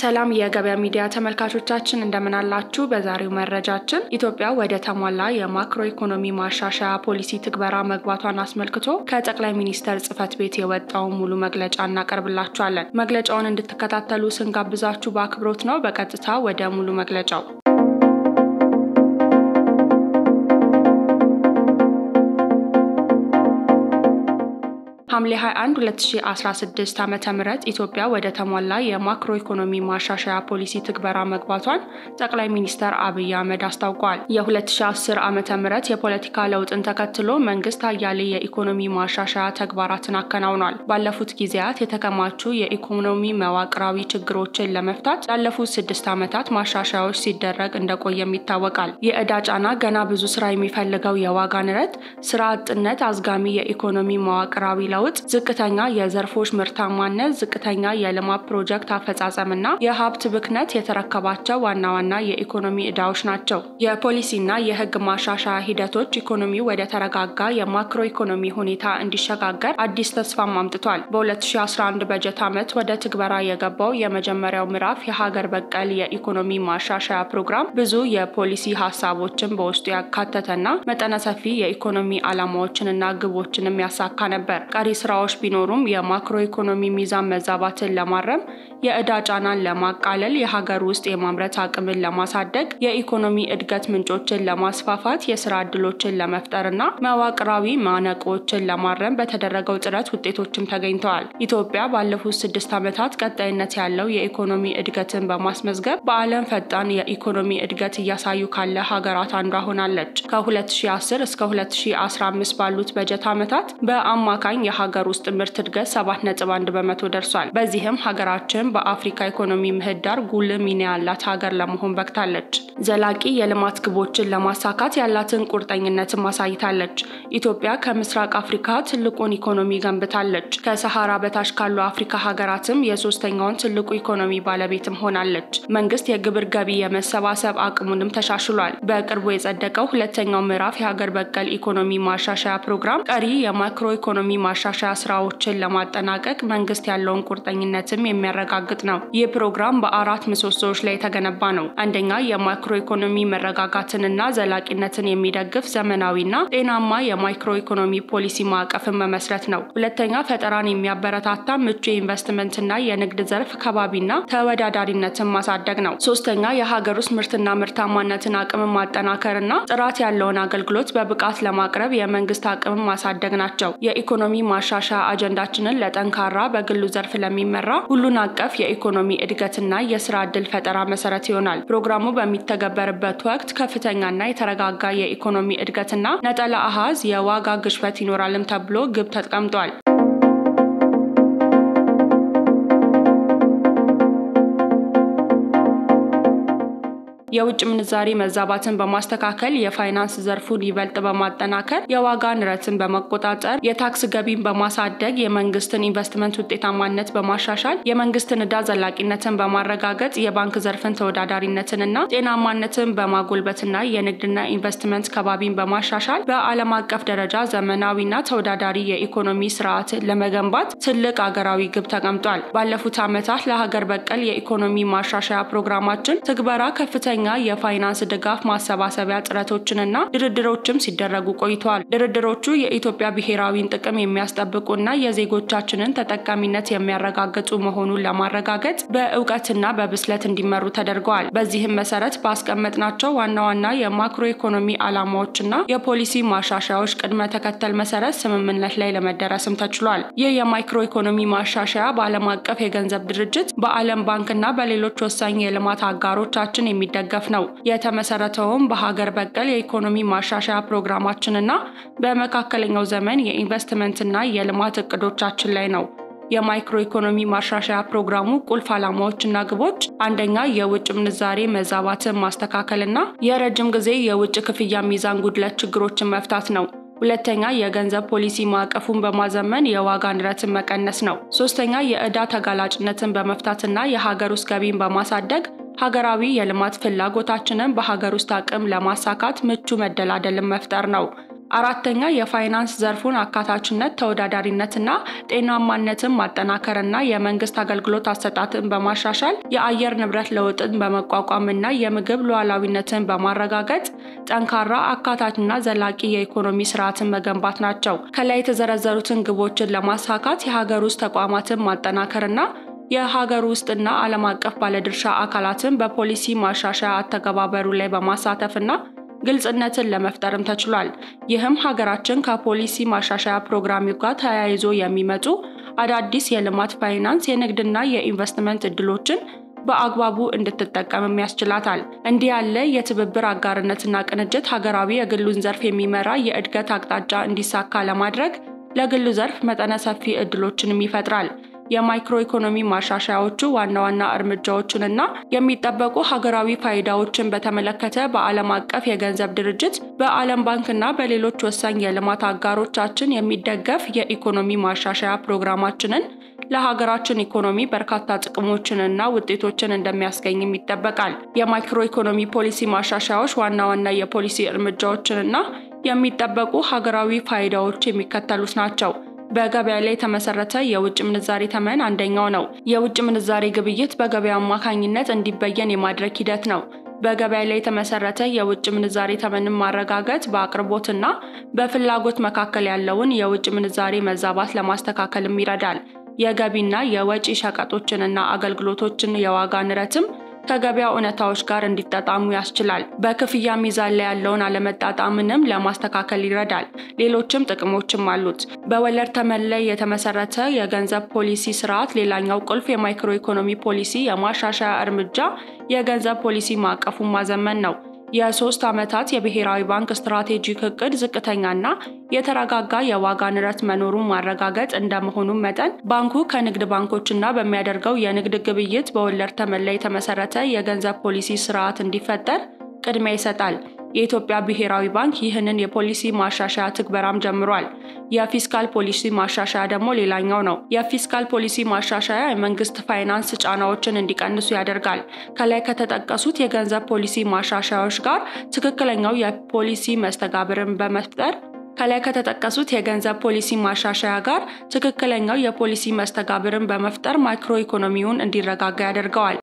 ሰላም የገበያ ሚዲያ ተመልካቾቻችን እንደምን አላችሁ? በዛሬው መረጃችን ኢትዮጵያ ወደ ተሟላ የማክሮ ኢኮኖሚ ማሻሻያ ፖሊሲ ትግበራ መግባቷን አስመልክቶ ከጠቅላይ ሚኒስተር ጽሕፈት ቤት የወጣውን ሙሉ መግለጫ እናቀርብላችኋለን። መግለጫውን እንድትከታተሉ ስንጋብዛችሁ በአክብሮት ነው። በቀጥታ ወደ ሙሉ መግለጫው ሐምሌ 21 2016 ዓ.ም ኢትዮጵያ ወደ ተሟላ የማክሮ ኢኮኖሚ ማሻሻያ ፖሊሲ ትግበራ መግባቷን ጠቅላይ ሚኒስተር አብይ አህመድ አስታውቀዋል። የ2010 ዓ.ም የፖለቲካ ለውጥን ተከትሎ መንግስት አያሌ የኢኮኖሚ ማሻሻያ ተግባራትን አከናውኗል። ባለፉት ጊዜያት የተከማቹ የኢኮኖሚ መዋቅራዊ ችግሮችን ለመፍታት ላለፉት ስድስት ዓመታት ማሻሻያዎች ሲደረግ እንደቆየም ይታወቃል። የዕዳ ጫና፣ ገና ብዙ ስራ የሚፈልገው የዋጋ ንረት፣ ስራ አጥነት፣ አዝጋሚ የኢኮኖሚ መዋቅራዊ ለውጥ ለውጥ ዝቅተኛ የዘርፎች ምርታማነት፣ ዝቅተኛ የልማት ፕሮጀክት አፈጻጸምና የሀብት ብክነት የተረከባቸው ዋና ዋና የኢኮኖሚ ዕዳዎች ናቸው። የፖሊሲና የሕግ ማሻሻያ ሂደቶች ኢኮኖሚው ወደ ተረጋጋ የማክሮ ኢኮኖሚ ሁኔታ እንዲሸጋገር አዲስ ተስፋም አምጥቷል። በ2011 በጀት ዓመት ወደ ትግበራ የገባው የመጀመሪያው ምዕራፍ የሀገር በቀል የኢኮኖሚ ማሻሻያ ፕሮግራም ብዙ የፖሊሲ ሀሳቦችን በውስጡ ያካተተና መጠነ ሰፊ የኢኮኖሚ ዓላማዎችንና ግቦችንም ያሳካ ነበር። ቀሪ ስራዎች ቢኖሩም የማክሮ ኢኮኖሚ ሚዛን መዛባትን ለማረም የዕዳ ጫናን ለማቃለል የሀገር ውስጥ የማምረት አቅምን ለማሳደግ የኢኮኖሚ እድገት ምንጮችን ለማስፋፋት የስራ ዕድሎችን ለመፍጠርና መዋቅራዊ ማነቆችን ለማረም በተደረገው ጥረት ውጤቶችም ተገኝተዋል። ኢትዮጵያ ባለፉት ስድስት ዓመታት ቀጣይነት ያለው የኢኮኖሚ እድገትን በማስመዝገብ በዓለም ፈጣን የኢኮኖሚ እድገት እያሳዩ ካለ ሀገራት አንዷ ሆናለች። ከ2010 እስከ 2015 ባሉት በጀት ዓመታት በአማካኝ የሀገር ውስጥ ምርት እድገት 7.1 በመቶ ደርሷል። በዚህም ሀገራችን በአፍሪካ ኢኮኖሚ ምህዳር ጉልህ ሚና ያላት ሀገር ለመሆን በቅታለች። ዘላቂ የልማት ግቦችን ለማሳካት ያላትን ቁርጠኝነትም አሳይታለች። ኢትዮጵያ ከምስራቅ አፍሪካ ትልቁን ኢኮኖሚ ገንብታለች። ከሰሃራ በታች ካሉ አፍሪካ ሀገራትም የሶስተኛውን ትልቁ ኢኮኖሚ ባለቤትም ሆናለች። መንግስት የግብር ገቢ የመሰባሰብ አቅሙንም ተሻሽሏል። በቅርቡ የጸደቀው ሁለተኛው ምዕራፍ የሀገር በቀል ኢኮኖሚ ማሻሻያ ፕሮግራም ቀሪ የማክሮ ኢኮኖሚ ማሻሻያ ስራዎችን ለማጠናቀቅ መንግስት ያለውን ቁርጠኝነትም የሚያረጋግጥ ነው። ይህ ፕሮግራም በአራት ምሰሶዎች ላይ የተገነባ ነው። አንደኛ የማክሮ ኢኮኖሚ መረጋጋትንና ዘላቂነትን የሚደግፍ ዘመናዊና ጤናማ የማክሮ ኢኮኖሚ ፖሊሲ ማዕቀፍን መመስረት ነው። ሁለተኛ ፈጠራን የሚያበረታታ ምቹ የኢንቨስትመንትና የንግድ ዘርፍ ከባቢና ተወዳዳሪነትን ማሳደግ ነው። ሶስተኛ የሀገር ውስጥ ምርትና ምርታማነትን አቅምን ማጠናከርና ጥራት ያለውን አገልግሎት በብቃት ለማቅረብ የመንግስት አቅምን ማሳደግ ናቸው። የኢኮኖሚ ማሻሻያ አጀንዳችንን ለጠንካራ በግሉ ዘርፍ ለሚመራ ሁሉን አቀፍ የኢኮኖሚ እድገትና የስራ ዕድል ፈጠራ መሰረት ይሆናል። ፕሮግራሙ በሚተገበርበት ወቅት ከፍተኛና የተረጋጋ የኢኮኖሚ እድገትና ነጠላ አሃዝ የዋጋ ግሽበት ይኖራልም ተብሎ ግብ ተቀምጧል። የውጭ ምንዛሪ መዛባትን በማስተካከል የፋይናንስ ዘርፉን ይበልጥ በማጠናከር የዋጋ ንረትን በመቆጣጠር የታክስ ገቢን በማሳደግ የመንግስትን ኢንቨስትመንት ውጤታማነት በማሻሻል የመንግስትን ዕዳ ዘላቂነትን በማረጋገጥ የባንክ ዘርፍን ተወዳዳሪነትንና ጤናማነትን በማጎልበትና የንግድና ኢንቨስትመንት ከባቢን በማሻሻል በዓለም አቀፍ ደረጃ ዘመናዊና ተወዳዳሪ የኢኮኖሚ ስርዓትን ለመገንባት ትልቅ አገራዊ ግብ ተቀምጧል። ባለፉት ዓመታት ለሀገር በቀል የኢኮኖሚ ማሻሻያ ፕሮግራማችን ትግበራ ከፍተኛ የፋይናንስ ድጋፍ ማሰባሰቢያ ጥረቶችንና ድርድሮችም ሲደረጉ ቆይተዋል። ድርድሮቹ የኢትዮጵያ ብሔራዊን ጥቅም የሚያስጠብቁና የዜጎቻችንን ተጠቃሚነት የሚያረጋግጡ መሆኑን ለማረጋገጥ በእውቀትና በብስለት እንዲመሩ ተደርገዋል። በዚህም መሰረት ባስቀመጥናቸው ዋና ዋና የማክሮ ኢኮኖሚ ዓላማዎችና የፖሊሲ ማሻሻያዎች ቅድመ ተከተል መሰረት ስምምነት ላይ ለመደረስም ተችሏል። ይህ የማክሮ ኢኮኖሚ ማሻሻያ በዓለም አቀፍ የገንዘብ ድርጅት፣ በዓለም ባንክና በሌሎች ወሳኝ የልማት አጋሮቻችን የሚደገ ገፍ ነው። የተመሰረተውም በሀገር በቀል የኢኮኖሚ ማሻሻያ ፕሮግራማችንና በመካከለኛው ዘመን የኢንቨስትመንትና የልማት እቅዶቻችን ላይ ነው። የማይክሮ ኢኮኖሚ ማሻሻያ ፕሮግራሙ ቁልፍ ዓላማዎችና ግቦች አንደኛ የውጭ ምንዛሬ መዛባትን ማስተካከልና የረጅም ጊዜ የውጭ ክፍያ ሚዛን ጉድለት ችግሮችን መፍታት ነው። ሁለተኛ የገንዘብ ፖሊሲ ማዕቀፉን በማዘመን የዋጋ ንረትን መቀነስ ነው። ሶስተኛ የዕዳ ተጋላጭነትን በመፍታትና የሀገር ውስጥ ገቢን በማሳደግ ሀገራዊ የልማት ፍላጎታችንን በሀገር ውስጥ አቅም ለማሳካት ምቹ መደላደልን መፍጠር ነው። አራተኛ የፋይናንስ ዘርፉን አካታችነት፣ ተወዳዳሪነትና ጤናማነትን ማጠናከርና የመንግስት አገልግሎት አሰጣጥን በማሻሻል የአየር ንብረት ለውጥን በመቋቋምና የምግብ ሉዓላዊነትን በማረጋገጥ ጠንካራ አካታችና ዘላቂ የኢኮኖሚ ስርዓትን መገንባት ናቸው። ከላይ የተዘረዘሩትን ግቦችን ለማሳካት የሀገር ውስጥ ተቋማትን ማጠናከርና የሀገር ውስጥና ዓለም አቀፍ ባለድርሻ አካላትን በፖሊሲ ማሻሻያ አተገባበሩ ላይ በማሳተፍና ግልጽነትን ለመፍጠርም ተችሏል። ይህም ሀገራችን ከፖሊሲ ማሻሻያ ፕሮግራሙ ጋር ተያይዞ የሚመጡ አዳዲስ የልማት ፋይናንስ፣ የንግድና የኢንቨስትመንት እድሎችን በአግባቡ እንድትጠቀምም ያስችላታል። እንዲህ ያለ የትብብር አጋርነትና ቅንጅት ሀገራዊ የግሉን ዘርፍ የሚመራ የእድገት አቅጣጫ እንዲሳካ ለማድረግ ለግሉ ዘርፍ መጠነ ሰፊ እድሎችንም ይፈጥራል። የማይክሮ ኢኮኖሚ ማሻሻያዎቹ ዋና ዋና እርምጃዎችንና የሚጠበቁ ሀገራዊ ፋይዳዎችን በተመለከተ በዓለም አቀፍ የገንዘብ ድርጅት በዓለም ባንክና በሌሎች ወሳኝ የልማት አጋሮቻችን የሚደገፍ የኢኮኖሚ ማሻሻያ ፕሮግራማችንን ለሀገራችን ኢኮኖሚ በርካታ ጥቅሞችንና ውጤቶችን እንደሚያስገኝም ይጠበቃል። የማይክሮ ኢኮኖሚ ፖሊሲ ማሻሻያዎች ዋና ዋና የፖሊሲ እርምጃዎችንና የሚጠበቁ ሀገራዊ ፋይዳዎች የሚከተሉት ናቸው። በገበያ ላይ የተመሰረተ የውጭ ምንዛሬ ተመን አንደኛው ነው። የውጭ ምንዛሬ ግብይት በገበያ አማካኝነት እንዲበየን የማድረግ ሂደት ነው። በገበያ ላይ የተመሰረተ የውጭ ምንዛሬ ተመንን ማረጋገጥ በአቅርቦትና በፍላጎት መካከል ያለውን የውጭ ምንዛሬ መዛባት ለማስተካከልም ይረዳል። የገቢና የወጪ ሸቀጦችንና አገልግሎቶችን የዋጋ ንረትም ከገበያ እውነታዎች ጋር እንዲጣጣሙ ያስችላል። በክፍያ ሚዛን ላይ ያለውን አለመጣጣምንም ለማስተካከል ይረዳል። ሌሎችም ጥቅሞችም አሉት። በወለድ ተመን ላይ የተመሰረተ የገንዘብ ፖሊሲ ስርዓት ሌላኛው ቁልፍ የማይክሮ ኢኮኖሚ ፖሊሲ የማሻሻያ እርምጃ የገንዘብ ፖሊሲ ማዕቀፉን ማዘመን ነው። የሶስት ዓመታት የብሔራዊ ባንክ ስትራቴጂክ እቅድ ዝቅተኛና የተረጋጋ የዋጋ ንረት መኖሩን ማረጋገጥ እንደመሆኑም መጠን ባንኩ ከንግድ ባንኮችና በሚያደርገው የንግድ ግብይት በወለድ ተመን ላይ የተመሰረተ የገንዘብ ፖሊሲ ስርዓት እንዲፈጠር ቅድሚያ ይሰጣል። የኢትዮጵያ ብሔራዊ ባንክ ይህንን የፖሊሲ ማሻሻያ ትግበራም ጀምሯል። የፊስካል ፖሊሲ ማሻሻያ ደግሞ ሌላኛው ነው። የፊስካል ፖሊሲ ማሻሻያ የመንግስት ፋይናንስ ጫናዎችን እንዲቀንሱ ያደርጋል። ከላይ ከተጠቀሱት የገንዘብ ፖሊሲ ማሻሻያዎች ጋር ትክክለኛው የፖሊሲ መስተጋብርን በመፍጠር ከላይ ከተጠቀሱት የገንዘብ ፖሊሲ ማሻሻያ ጋር ትክክለኛው የፖሊሲ መስተጋብርን በመፍጠር ማይክሮ ኢኮኖሚውን እንዲረጋጋ ያደርገዋል።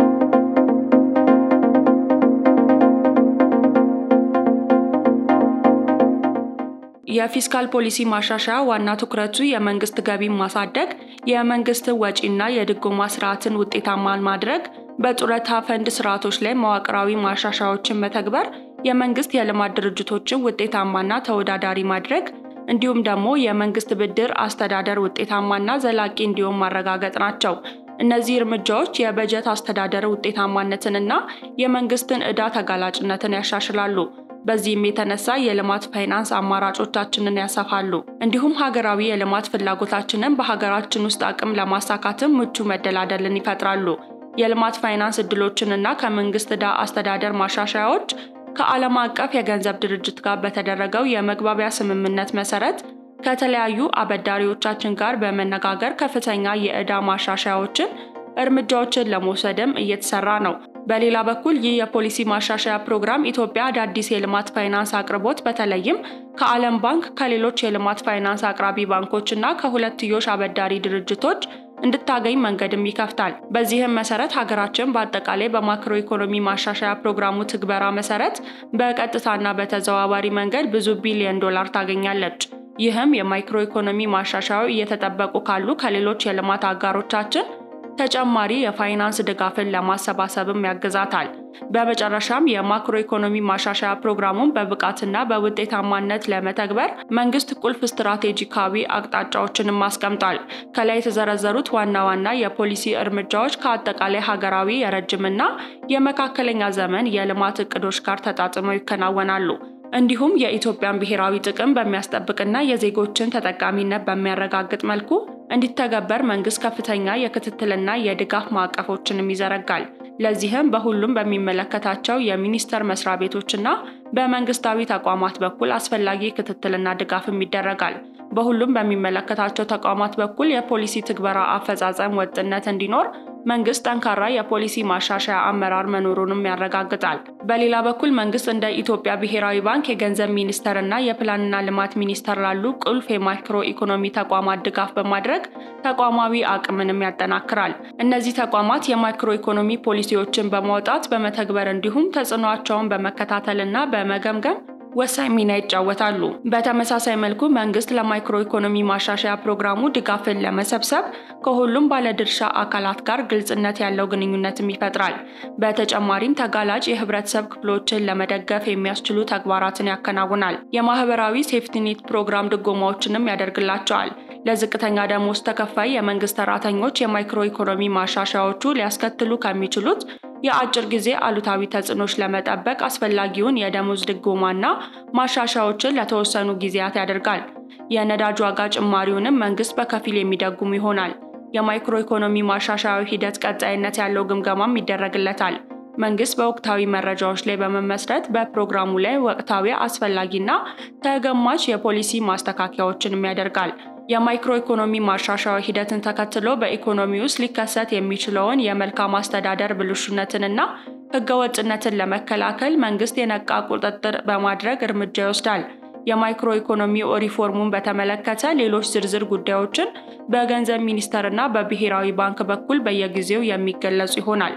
የፊስካል ፖሊሲ ማሻሻያ ዋና ትኩረቱ የመንግስት ገቢን ማሳደግ፣ የመንግስት ወጪና የድጎማ ስርዓትን ውጤታማ ማድረግ፣ በጡረታ ፈንድ ስርዓቶች ላይ መዋቅራዊ ማሻሻያዎችን መተግበር፣ የመንግስት የልማት ድርጅቶችን ውጤታማና ተወዳዳሪ ማድረግ እንዲሁም ደግሞ የመንግስት ብድር አስተዳደር ውጤታማና ዘላቂ እንዲሆን ማረጋገጥ ናቸው። እነዚህ እርምጃዎች የበጀት አስተዳደር ውጤታማነትንና የመንግስትን ዕዳ ተጋላጭነትን ያሻሽላሉ። በዚህም የተነሳ የልማት ፋይናንስ አማራጮቻችንን ያሰፋሉ። እንዲሁም ሀገራዊ የልማት ፍላጎታችንን በሀገራችን ውስጥ አቅም ለማሳካትም ምቹ መደላደልን ይፈጥራሉ። የልማት ፋይናንስ እድሎችንና ከመንግስት ዕዳ አስተዳደር ማሻሻያዎች ከዓለም አቀፍ የገንዘብ ድርጅት ጋር በተደረገው የመግባቢያ ስምምነት መሰረት ከተለያዩ አበዳሪዎቻችን ጋር በመነጋገር ከፍተኛ የዕዳ ማሻሻያዎችን እርምጃዎችን ለመውሰድም እየተሰራ ነው። በሌላ በኩል ይህ የፖሊሲ ማሻሻያ ፕሮግራም ኢትዮጵያ አዳዲስ የልማት ፋይናንስ አቅርቦት በተለይም ከዓለም ባንክ፣ ከሌሎች የልማት ፋይናንስ አቅራቢ ባንኮች እና ከሁለትዮሽ አበዳሪ ድርጅቶች እንድታገኝ መንገድም ይከፍታል። በዚህም መሰረት ሀገራችን በአጠቃላይ በማክሮ ኢኮኖሚ ማሻሻያ ፕሮግራሙ ትግበራ መሰረት በቀጥታና በተዘዋዋሪ መንገድ ብዙ ቢሊዮን ዶላር ታገኛለች። ይህም የማይክሮ ኢኮኖሚ ማሻሻያው እየተጠበቁ ካሉ ከሌሎች የልማት አጋሮቻችን ተጨማሪ የፋይናንስ ድጋፍን ለማሰባሰብም ያግዛታል። በመጨረሻም የማክሮ ኢኮኖሚ ማሻሻያ ፕሮግራሙን በብቃትና በውጤታማነት ለመተግበር መንግስት ቁልፍ ስትራቴጂካዊ አቅጣጫዎችንም አስቀምጧል። ከላይ የተዘረዘሩት ዋና ዋና የፖሊሲ እርምጃዎች ከአጠቃላይ ሀገራዊ የረጅምና የመካከለኛ ዘመን የልማት እቅዶች ጋር ተጣጥመው ይከናወናሉ። እንዲሁም የኢትዮጵያን ብሔራዊ ጥቅም በሚያስጠብቅና የዜጎችን ተጠቃሚነት በሚያረጋግጥ መልኩ እንዲተገበር መንግስት ከፍተኛ የክትትልና የድጋፍ ማዕቀፎችንም ይዘረጋል። ለዚህም በሁሉም በሚመለከታቸው የሚኒስቴር መስሪያ ቤቶችና በመንግስታዊ ተቋማት በኩል አስፈላጊ ክትትልና ድጋፍም ይደረጋል። በሁሉም በሚመለከታቸው ተቋማት በኩል የፖሊሲ ትግበራ አፈጻጸም ወጥነት እንዲኖር መንግስት ጠንካራ የፖሊሲ ማሻሻያ አመራር መኖሩንም ያረጋግጣል። በሌላ በኩል መንግስት እንደ ኢትዮጵያ ብሔራዊ ባንክ፣ የገንዘብ ሚኒስቴር እና የፕላንና ልማት ሚኒስቴር ላሉ ቁልፍ የማክሮ ኢኮኖሚ ተቋማት ድጋፍ በማድረግ ተቋማዊ አቅምንም ያጠናክራል። እነዚህ ተቋማት የማክሮ ኢኮኖሚ ፖሊሲዎችን በማውጣት በመተግበር እንዲሁም ተጽዕኖአቸውን በመከታተልና በመገምገም ወሳኝ ሚና ይጫወታሉ። በተመሳሳይ መልኩ መንግስት ለማይክሮ ኢኮኖሚ ማሻሻያ ፕሮግራሙ ድጋፍን ለመሰብሰብ ከሁሉም ባለድርሻ አካላት ጋር ግልጽነት ያለው ግንኙነትም ይፈጥራል። በተጨማሪም ተጋላጭ የህብረተሰብ ክፍሎችን ለመደገፍ የሚያስችሉ ተግባራትን ያከናውናል። የማህበራዊ ሴፍቲኔት ፕሮግራም ድጎማዎችንም ያደርግላቸዋል። ለዝቅተኛ ደሞዝ ተከፋይ የመንግስት ሰራተኞች የማይክሮ ኢኮኖሚ ማሻሻያዎቹ ሊያስከትሉ ከሚችሉት የአጭር ጊዜ አሉታዊ ተጽዕኖች ለመጠበቅ አስፈላጊውን የደሞዝ ድጎማና ማሻሻያዎችን ለተወሰኑ ጊዜያት ያደርጋል። የነዳጅ ዋጋ ጭማሪውንም መንግስት በከፊል የሚደጉም ይሆናል። የማይክሮ ኢኮኖሚ ማሻሻያዊ ሂደት ቀጣይነት ያለው ግምገማም ይደረግለታል። መንግስት በወቅታዊ መረጃዎች ላይ በመመስረት በፕሮግራሙ ላይ ወቅታዊ አስፈላጊና ተገማች የፖሊሲ ማስተካከያዎችንም ያደርጋል። የማይክሮ ኢኮኖሚ ማሻሻያ ሂደትን ተከትሎ በኢኮኖሚ ውስጥ ሊከሰት የሚችለውን የመልካም አስተዳደር ብልሹነትንና ህገወጥነትን ለመከላከል መንግስት የነቃ ቁጥጥር በማድረግ እርምጃ ይወስዳል። የማይክሮ ኢኮኖሚ ሪፎርሙን በተመለከተ ሌሎች ዝርዝር ጉዳዮችን በገንዘብ ሚኒስቴርና በብሔራዊ ባንክ በኩል በየጊዜው የሚገለጹ ይሆናል።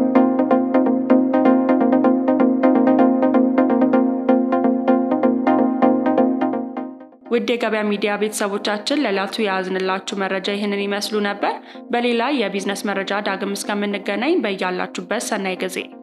ውድ የገበያ ሚዲያ ቤተሰቦቻችን ለዕለቱ የያዝንላችሁ መረጃ ይህንን ይመስሉ ነበር። በሌላ የቢዝነስ መረጃ ዳግም እስከምንገናኝ በያላችሁበት ሰናይ ጊዜ